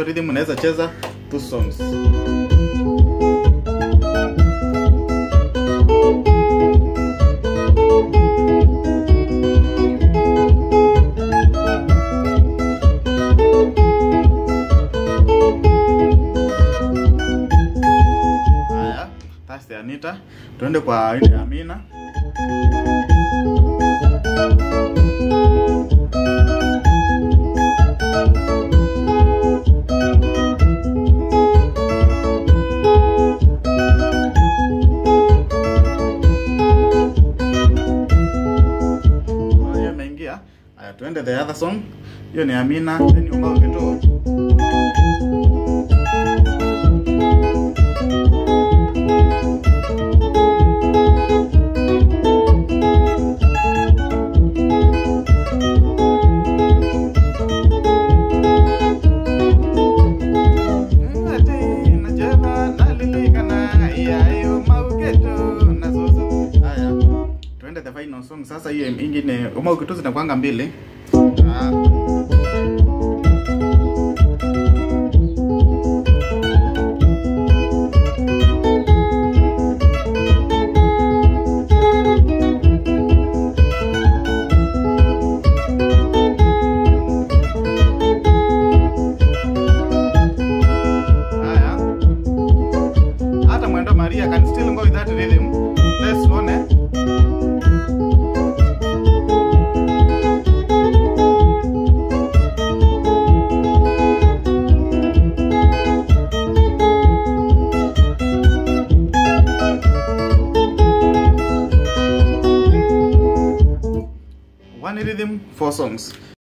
hiyo rhythm unaweza cheza two songs haya that's the Anita tuende kwa ile Amina hiyo imeingia haya tuende the other song hiyo ni Amina then Umau Kituo Ati najeba nalilikana yayo maugeto na zuzu. Haya, tuende the final song sasa. Hiyo ingine umaugeto zinakwanga mbili. Ah. Haya. Hata mwendo Maria can still go with that rhythm. Let's tuone. One rhythm, four songs.